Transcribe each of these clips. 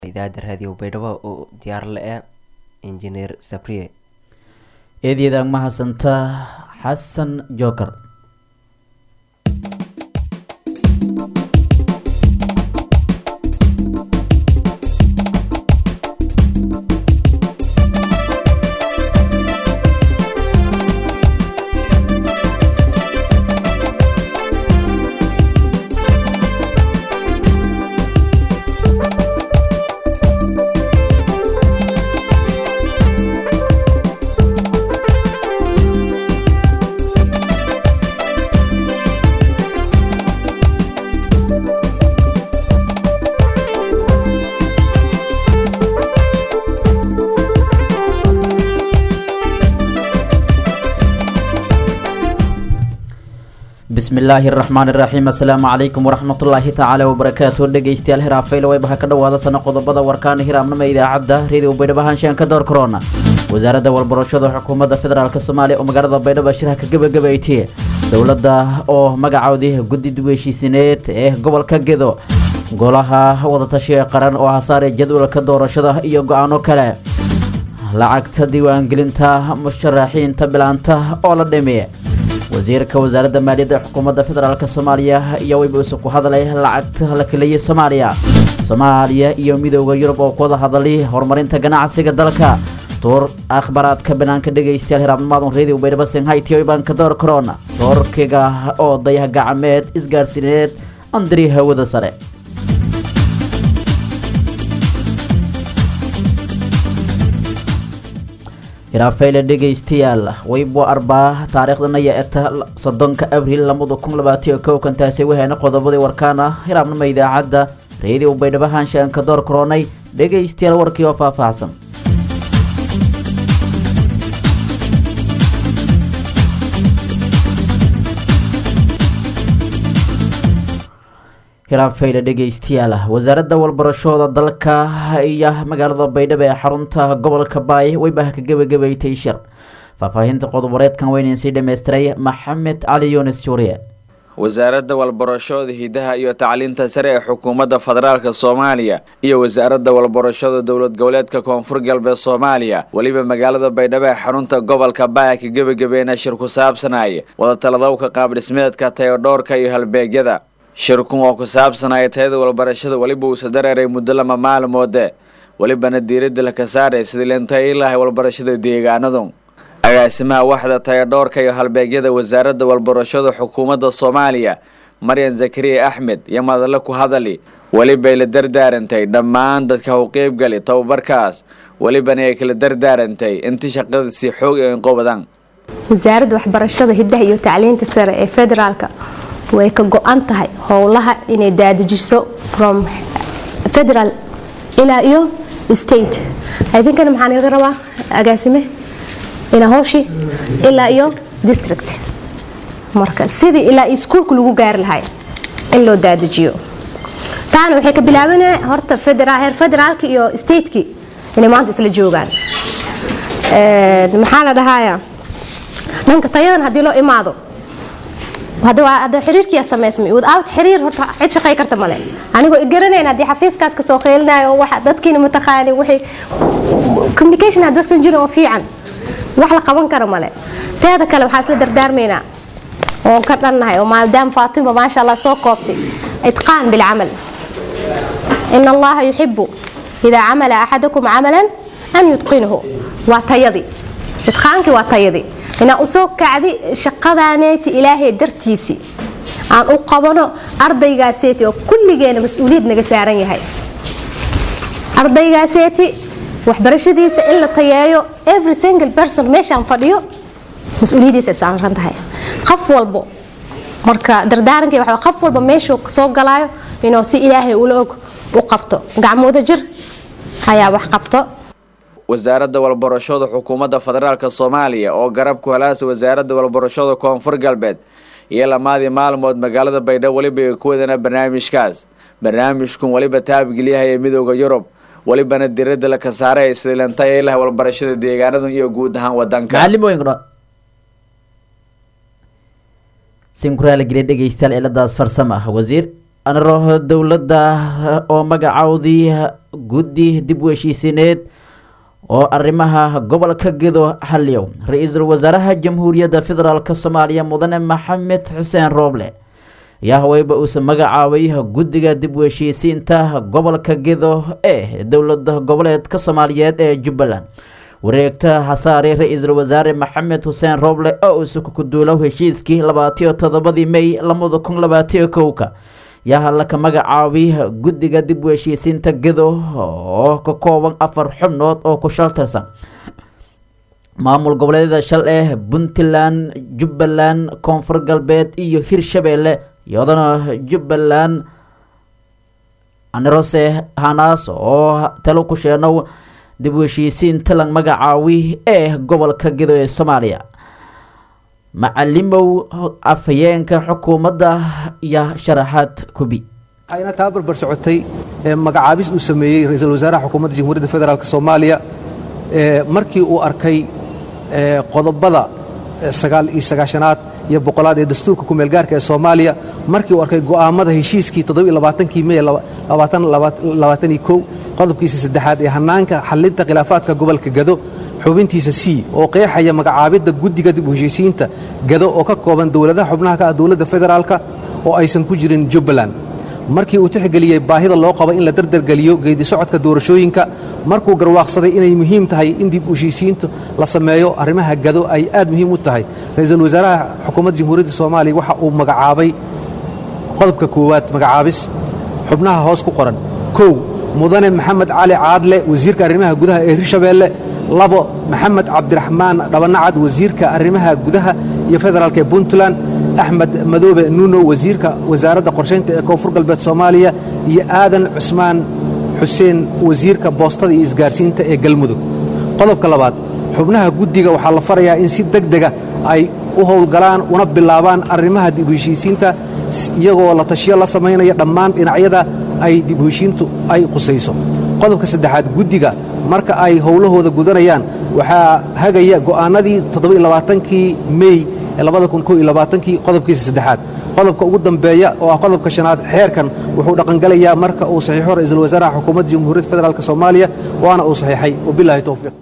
idaacadda raadiyo baydhabo oo diyaar la ah injineer sabriye eedyadaag mahadsantaa xasan jookar bismillaahi araxmaan iraxiim assalaamu calaykum waraxmatullaahi tacaala wabarakaatu dhegeystayaal hiraafayl waybaha ka dhawaada sana qodobada warkaana hiraabnama idaacadda reediyo baydhabo haanshaanka door korona wasaaradda walbarashada xukuumadda federaalk soomaaliya oo magaalada baydhabo shirha ka gebagabaytay dowladda oo magacoodii guddi duweshiisineed ee gobolka gedo golaha wadatashiga qaran oo hasaaree jadwalka doorashada iyo go-aano kale lacagta diiwaangelinta musharaxiinta bilaanta oo la dhimi wasiirka wasaaradda maaliyadda xukuumadda federaalk soomaaliya iyo waybuuse ku hadlay lacagta la keliyay soomaaliya soomaaliya iyo midooda yurub oo ku wada hadlay horumarinta ganacsiga dalka door akhbaraadka banaanka dhegaystayaal hiraabnimaadun reediyo baydhabo senghayti ibanka door corona doorkiga oo dayaha gacmeed isgaarsiineed andri hawada sare hiraafeyle dhegaystayaal waybo arbaa taariikhdana ayaa eta soddonka abriil lamada kun labaatiyo kow kantaasi wahayna qodobadii warkaana hiraabnima idaacadda reediyo baydhabo haanshaanka door koronay dhegaystayaal warkii oo faahfaahsan hiraafeyle dhegaystayaal wasaaradda walbarashooda dalka iyo magaalada baydhabo ee xarunta gobolka baay waybaha ka gebagabaytay shir faahfaahinta qodob-wareedkan weynan sii dhammaystiray maxamed cali yunis juuriye wasaaradda walbarashada hidaha iyo tacliinta sare ee xukuumadda federaalka soomaaliya iyo wasaaradda walbarashada dowlad goboleedka koonfur galbeed soomaaliya weliba magaalada baydhabo ee xarunta gobolka baaya ka gebagabeena shir ku saabsanaya wadatalladowka qaabdhismeedka tayodhoorka iyo halbeegyada shirkun oo ku saabsanaya tayada walbarashada weliba uuse dareeray muddo lama maalmoode welibana diiradda la ka saaray sidii lentay ilahay walbarashada deegaanadu agaasimaha waxda tayadhoorka iyo halbeegyada wasaaradda walbarashada xukuumadda soomaaliya maryan zakariya axmed iyo madallo ku hadali welibay la dardaarantay dhammaan dadka u qeybgali tababarkaas welibana ay kala dardaarantay inti shaqada si xoog ee inqobadan wasaaradda waxbarashada hidaha iyo tacliinta sare ee federaalka way ka go-an tahay howlaha inay daadajiso from federal ilaa iyo state idinkana maxaa naga rabaa agaasime ilaa howshii ilaa iyo district marka sidii ilaa iskuolka lagu gaari lahay in loo daadajiyo taana waxay ka bilaabanaya horta heer federaalki iyo stateki inay maanta isla joogaan maxaa la dhahaya dhanka tayadan haddii loo imaado hadda xiriirkiia samaysmay without xiriir horta cid shaqay karta male anigoo igaranayn haddii xafiiskaas kasoo qeylinayo waxa dadkiina mataqaani waxay communication haddoosan jirin oo fiican wax la qaban kara male teeda kale waxaan isla dardaarmaynaa oon ka dhannahay oo maadaama faatima maasha allah soo koobtay itqaan bilcamal in allaha yuxibu idaa camala axadakum camalan an yutqinahu waa tayadii itqaankii waa tayadii inaan usoo kacdi shaqadaaneeti ilaahay dartiisii aan u qabano ardaygaaseeti oo kulligeena mas-uuliyad naga saaran yahay ardaygaaseeti waxbarashadiisa in la tayeeyo every single person meeshaan fadhiyo mas-uuliyadiisa saaran tahay qof walbo marka dardaaranka waa qof walba meeshuu soo galaayo inuu si ilaahay ula og u qabto gacmooda jir ayaa wax qabto wasaaradda walbarashada xukuumadda federaalk soomaaliya oo garab ku helaasa wasaaradda walbarashada koonfur galbeed iyo lamaadii maalmood magaalada baydhabo weliba ay ku wadana barnaamijkaas barnaamijkun weliba taabgelyahay ee midooda yurub welibana diradda la ka saaray sidilantay ilaha walbarashada deegaanada iyo guud ahaan wadanka sinkuraala geliya dhegeystayaal eeladaas farsamo ah wasiir anaro dowladda oo magacoodii guddi dib u heshiisineed oo arrimaha gobolka gedo xaliyow ra-iisul wasaaraha jamhuuriyadda federaalk soomaaliya mudane maxamed xuseen rooble ayaa haweyba uusa magacaabay guddiga dib u heshiisiinta gobolka gedo ee dowlada goboleedka soomaaliyeed ee jubbaland wareegta hasaare ra-iisul wasaare maxamed xuseen rooble oo uusa kukuduulow heshiiskii labaatiyo todobadii may labada kun labaatiyo kowka yaa laka magacaabay guddiga dib u heshiisiinta gedo oo ka kooban afar xubnood oo ku shaltirsan maamul goboleedyada shal eh puntland jubbaland koonfur galbeed iyo hirshabeelle iyadana jubbaland anirose hanaas oo talo ku sheenow dib u heshiisiinta la magacaawi ee gobolka gedo ee soomaaliya macalimow afhayeenka xukuumadda iyo sharaxaad kubi waxayna taa barbar socotay magacaabis uu sameeyey ra-iisul wasaaraha xukuumadda jamhuuriyadda federaalk soomaaliya markii uu arkay qodobada sagaal iyo sagaashanaad iyo boqolaad ee dastuurka kumeelgaarka ee soomaaliya markii uu arkay go'aammada heshiiskii toddobiyo labaatankii mey labaatan iyo kow qodobkiisa saddexaad ee hannaanka xallinta khilaafaadka gobolka gado xubintiisa c oo qeexaya magacaabidda guddiga dib u heshiisiinta gado oo ka kooban dowladaha xubnaha ka ah dowladda federaalka oo aysan ku jirin jubbaland markii uu tixgeliyey baahida loo qabo in la dardargeliyo geedi socodka doorashooyinka markuu garwaaqsaday inay muhiim tahay in dib u heshiisiintu la sameeyo arrimaha gado ay aad muhiim u tahay ra-iisul wasaaraha xukuumadda jamhuuriyadda soomaaliya waxa uu magacaabay qodobka koowaad magacaabis xubnaha hoos ku qoran kow mudane maxamed cali caadle wasiirka arrimaha gudaha ee hirshabeelle labo maxamed cabdiraxmaan dhabanacad wasiirka arrimaha gudaha iyo federaalk ee puntland axmed madoobe nuuno wasiirka wasaaradda qorshaynta ee koonfur galbeed soomaaliya iyo aadan cusmaan xuseen wasiirka boostada iyo isgaarsiinta ee galmudug qodobka labaad xubnaha guddiga waxaa la farayaa in si deg dega ay u howlgalaan una bilaabaan arrimaha dib u heshiisiinta iyagoo la tashiyo la samaynaya dhammaan dhinacyada ay dib u heshiintu ay qusayso qodobka saddexaad guddiga marka ay howlahooda gudanayaan waxaa hagaya go'aannadii toddobailabaatankii mey ee qodobkiisa saddexaad qodobka ugu dambeeya oo ah qodobka shanaad xeerkan wuxuu dhaqangelayaa marka uu saxiixo ra-iisul wasaaraha xukuumadda jamhuuriyadda federaalk soomaaliya waana uu saxiixay wabilaahi towfiiq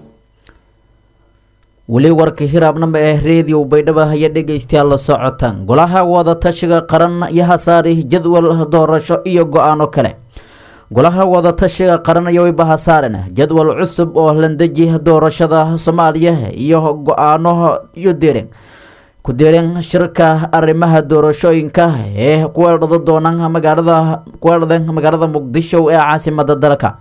weli warka hiraabnama ee reediyo baydhabo haya dhegaystayaal la socotaan golaha wadatashiga qaran iyo hasaari jadwal doorasho iyo go-aano kale golaha wadatashiga qaran iyo wayba hasaaren jadwal cusub oo landeji doorashada soomaaliya iyo go-aano iyo deeren ku deeren shirka arrimaha doorashooyinka ee kuweeldhada doonaan magaalada kuweeldhada magaalada muqdisho ee caasimada dalka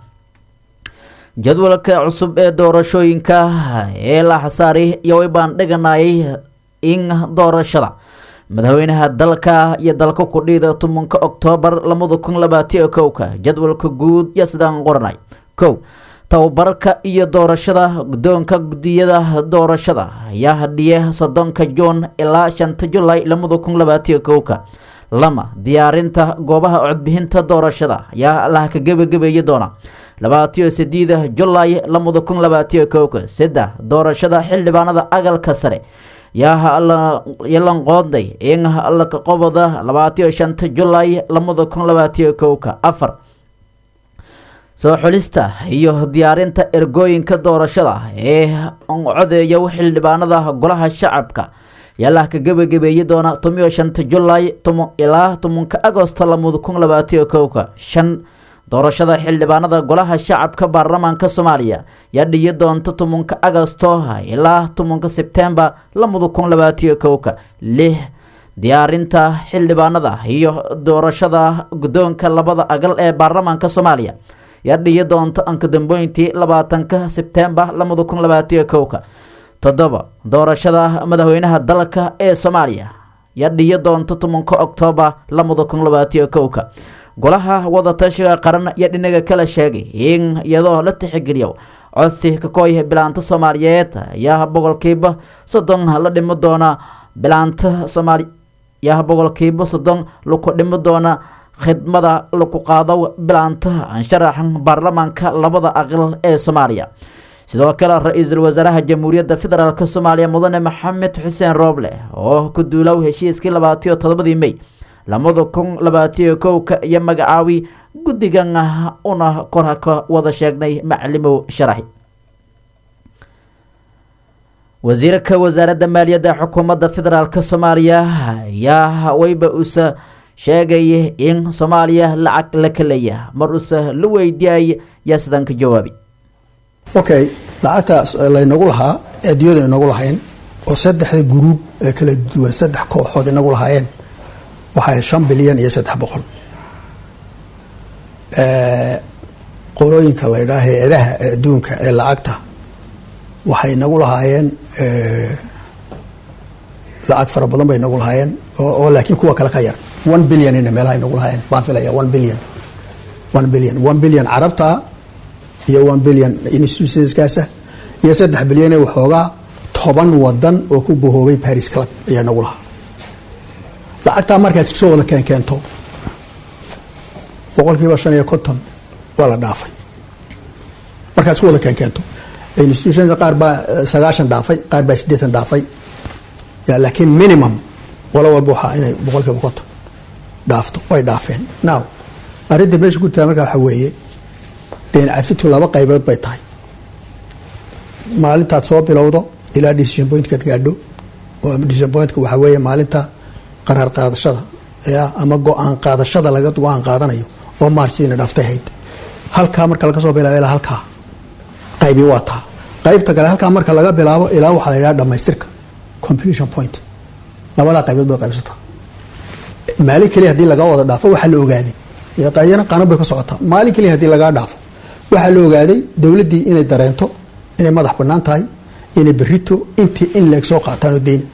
jadwalka cusub ee doorashooyinka ee la xasaari iyo waybaan dhiganayay in doorashada madaxweynaha dalka iyo dalka kudhiida tobanka oktoobar labada kun labaatiyo kowka jadwalka guud iyo sidaan qoranay kow tababarka iyo doorashada guddoonka guddiyada doorashada ayaa hadhiya soddonka juun ilaa shanta julay labada kun labaatiyo kowka lama diyaarinta goobaha codbixinta doorashada ayaa laha ka gebagabeeyi doona labaatiyo sideeda julay labada kun labaatiyo kowka saddex doorashada xildhibaanada agalka sare yaa lanqoonday in laqobada labaatiyo shanta julay labada kun labaatiyo kowka afar soo xulista iyo diyaarinta ergooyinka doorashada ee codeeya xildhibaanada golaha shacabka yaalaha ka gebagabeeyi doona tomiyo shanta julay ilaa tobanka agosto labada kun labaatiyo kowka shan doorashada xildhibaanada golaha shacabka baarlamaanka soomaaliya yaa dhiyi doonta tobanka agosto ilaa tobanka sebtembar labada kun labaatiyo kowka lix diyaarinta xildhibaanada iyo doorashada guddoonka labada agal ee baarlamaanka soomaaliya yaa dhiyi doonta ankadambooyintii labaatanka sebtembar labada kun labaatiyo kowka toddoba doorashada madaxweynaha dalka ee soomaaliya yaa dhiyi doonta tobanka oktoobar labada kun labaatiyo kowka golaha wadatashiga qaran iyo dhinaga kala sheegay in iyadoo la tixgeliyo codsi kakooy bilaanta soomaaliyeed ayaa boqolkiiba soddon la dhimo doona bilaanta soomaali yaa boqolkiiba soddon laku dhimo doona khidmada laku qaado bilaanta sharaxan baarlamaanka labada aqal ee soomaaliya sidoo kale ra-iisul wasaaraha jamhuuriyadda federaalk soomaaliya mudane maxamed xuseen rooble oo ku duulow heshiiskii labaatiyo todobadii mey lamada kun labaatiyo kowka iyo magacaawi guddigan una korha ka wada sheegnay macalimow sharaxi wasiirka wasaaradda maaliyadda xukuumadda federaalk soomaaliya ayaa weyba usa sheegay in soomaaliya lacag la kalaya mar usa la weydiiyay yaa sidan ka jawaabi okay lacagtaas laynagu lahaa adiyadu inagu lahayn oo saddexda guruub ee kala duwan saddex kooxood inagu lahaayeen waxay shan bilyan iyo saddex boqol qolooyinka la ydhaha hay-adaha adduunka ee lacagta waxay nagu lahaayeen lacag fara badan bay nagu lahaayeen oo laakiin kuwa kale ka yar one billion ina meelaha nagu lahaayeen baan filaya one billion one billion one billion carabta iyo one billion institutionskaasa iyo saddex bilyan ee waxoogaa toban wadan oo ku bahoobay paris club ayaa nagu lahaa lacagtaa markaad isku soo wada keenkeento boqolkiiba shan iyo konton waa la dhaafay markaad isku wada keenkeento institutionka qaar baa sagaashan dhaafay qaar baa siddeetan dhaafay laakiin minimum qolo walba waxaa inay boqolkiiba konton dhaafto way dhaafeen now arrinta meesha ku taa markaa waxaa weeye deen cafitu laba qaybood bay tahay maalintaad soo bilowdo ilaa decision pointkaad gaadho oo decision pointka waxaa weeye maalinta qaraar qaadashada ya ama go-aan qaadashada laga go-aan qaadanayo oo maarsiina dhaaftay hayd halkaa marka laga soo bilaabo ilaa halkaa qaybi waa taa qaybta kale halkaa marka laga bilaabo ilaa waxaa la yidhaha dhamaystirka completion point labadaa qaybood bay qaybsataa maalin keliya hadii lagaa wada dhaafo waxaa la ogaaday qayana qanan bay ka socotaa maalin keliya hadii lagaa dhaafo waxaa la ogaaday dowladdii inay dareento inay madax banaan tahay inay berito intii in leeg soo qaataan oo deyna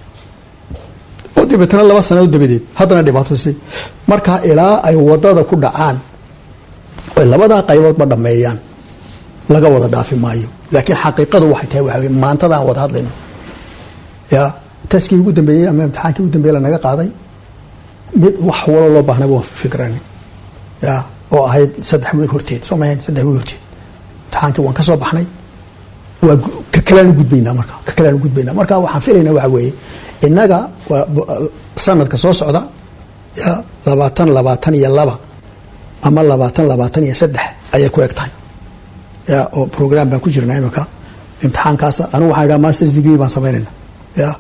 oo dabeetana laba sanadood dabadeed haddana dhibaatosay marka ilaa ay wadada ku dhacaan oy labadaa qayboodba dhameeyaan laga wada dhaafi maayo laakiin xaqiiqadu waxay tahay waxaa wey maantadaan wada hadlayno ya taskii ugu dambeeyey ama imtixaankii ugu dambeeye lanaga qaaday mid wax walo loo baahnaba waan fikrani ya oo ahayd saddex wiig horteed soo mahayn saddex wiig horteed imtixaankii waan ka soo baxnay waa ka kalean u gudbaynaa marka ka kalean u gudbaynaa marka waxaan filaynaa waxa weeye innaga waa sanadka soo socda ya labaatan labaatan iyo laba ama labaatan labaatan iyo saddex ayay ku eg tahay ya oo program baan ku jirnaa imika imtixaankaas anigu waxaan idhaha masters degree baan samaynayna ya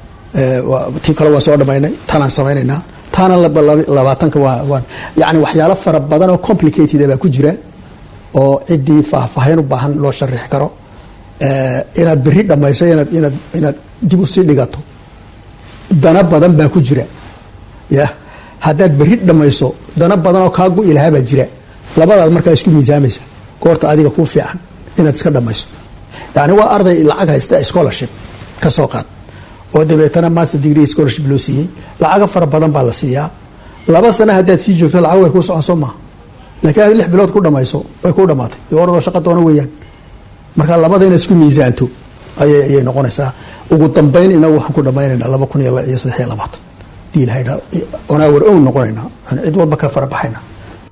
tii kale waa soo dhamaynay tanaan samaynaynaa taana labaatanka waa yani waxyaalo fara badan oo complicated baa ku jira oo ciddii faahfaahin u baahan loo sharixi karo inaad beri dhamayso inaad inaad inaad dib usii dhigato dana badan baa ku jira ya haddaad beri dhamayso dana badan oo kaa gu-i lahaa baa jira labadaad markaa isku miisaamaysa goorta adiga kuu fiican inaad iska dhamayso yani waa arday lacag haysta scholarship ka soo qaad oo dabeetana master degree scholarship loo siiyey lacago fara badan baa la siiyaa laba sana haddaad sii joogto lacag way kuu socon soo maaha laakiin aad lix bilood ku dhamayso way kuu dhamaatay dee oradoo shaqa doona weeyaan marka labada inaad isku miisaanto ayay ayay noqonaysaa ugu dambeyn inagu waxaan ku dhamaynaynaa laba kun iyo saddex iyo labaatan hadii ilahay dhaa onaa war own noqonaynaa aan cid walba ka fara baxaynaa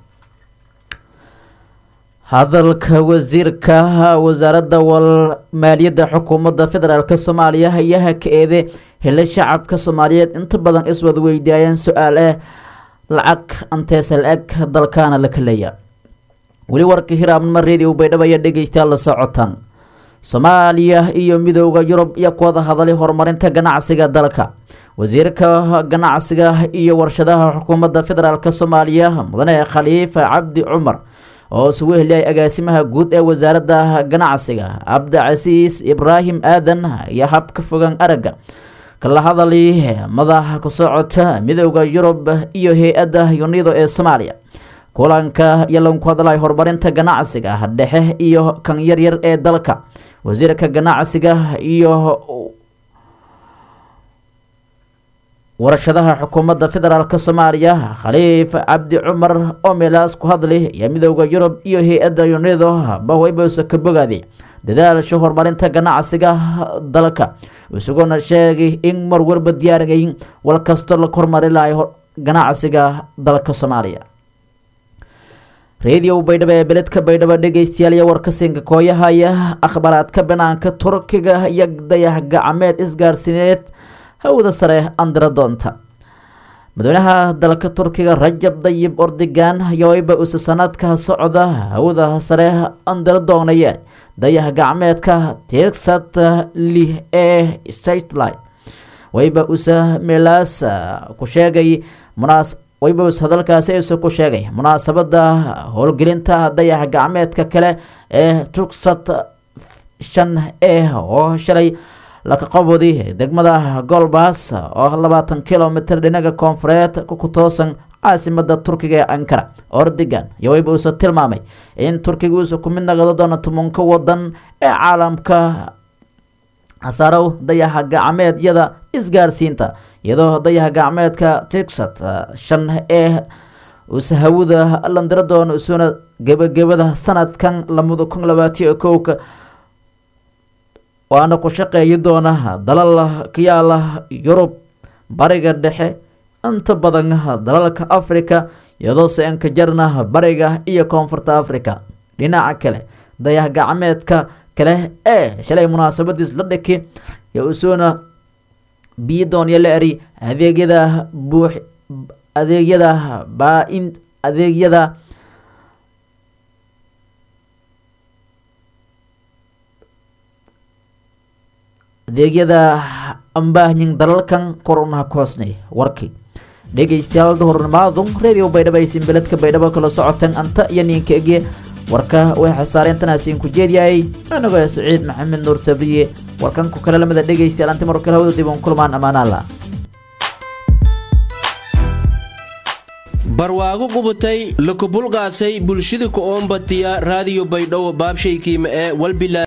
hadalka wasiirka wasaaradda wal maaliyadda xukuumadda federaalk soomaaliya hayaha ka eede hele shacabka soomaaliyeed inta badan iswada weydiayeen su-aal eh lacag anteesal eg dalkaana la kaleeya weli warka hiraabnimo redio baydhabo ayaa dhegeystayaal la socotaan soomaaliya iyo midooda yurub iyo ku wada hadalay horumarinta ganacsiga dalka wasiirka ganacsiga iyo warshadaha xukuumadda federaalk soomaaliya mudane khaliifa cabdi cumar oo isugu heliyay agaasimaha guud ee wasaaradda ganacsiga cabdicasiis ibraahim aadan iyo habka fogaan aragga kala hadali madaxa ku socota midooda yurub iyo hay-adda yunido ee soomaaliya kulanka iyo lagu hadlay horumarinta ganacsiga dhexe iyo kan yaryar ee dalka wasiirka ganacsiga iyo warashadaha xukuumadda federaalk soomaaliya khaliif cabdi cumar oo meelaas ku hadli iyo midooda yurub iyo hay-adda yunido bahweybosa ka bogaaday dadaalsha horumarinta ganacsiga dalka isaguna sheegay in mar walba diyaariyay wal kasta la hormari lahay ganacsiga dalka soomaaliya redio baydhabo ee beledka baydhabo dhegeystayaal iyo warkasinka kooyahaya akhbaraadka banaanka turkiga iyo dayax gacmeed isgaarsiineed hawada sare andira doonta madaxweynaha dalka turkiga rajab dayib ordigan yowayba usa sanadka socda hawada sare andala doonaya dayaha gacmeedka tirsat li ee satellite wayba usa meelaas ku sheegay munaas wayba us hadalkaasi usa ku sheegay munaasabada howlgelinta dayaha gacmeedka kale ee tursat shan e oo shalay lakaqabodi degmada golbas oo labaatan kilomitr dhinaga koonfureed ku toosan caasimada turkiga ee ankara ordigan yowayba uusa tilmaamay in turkiga uusa ku mid naqdo doono tumanka wadan ee caalamka hasaarow dayaxa gacmeedyada isgaarsiinta iyadoo dayaxa gacmeedka tixat shan ee uusa hawada landira doono isuna gebagabada sanadkan lamada kun labaatiyo kowka waana ku shaqeeyi doona dalal ka yaala yurub bariga dhexe inta badan dalalka africa iyadoo se-anka jarna bariga iyo koonfurta africa dhinaca kale dayax gacmeedka kale ee shalay munaasabadiis la dhiki yo usuuna biidoon yo la eri adeegyada buux adeegyada baa-in adeegyada adeegyada ambaahyin dalalkan korunaha ku hosnay warkii dhegeystayaal duhurnimaadu radio baydhabo aysin beledka baydhabo kala socoteen anta iyo ninka ege warka way xasaareentanaasin ku jeedyahay anagoo saciid maxamed nuur sabriye warkan ku kale lamida dhegeystayaal anti markale hawada dib un kulmaan ammaanaala barwaago qubatay lakubulqaasay bulshada ku oombatiya raadiyo baydhabo baabshaykiima ee walbilaa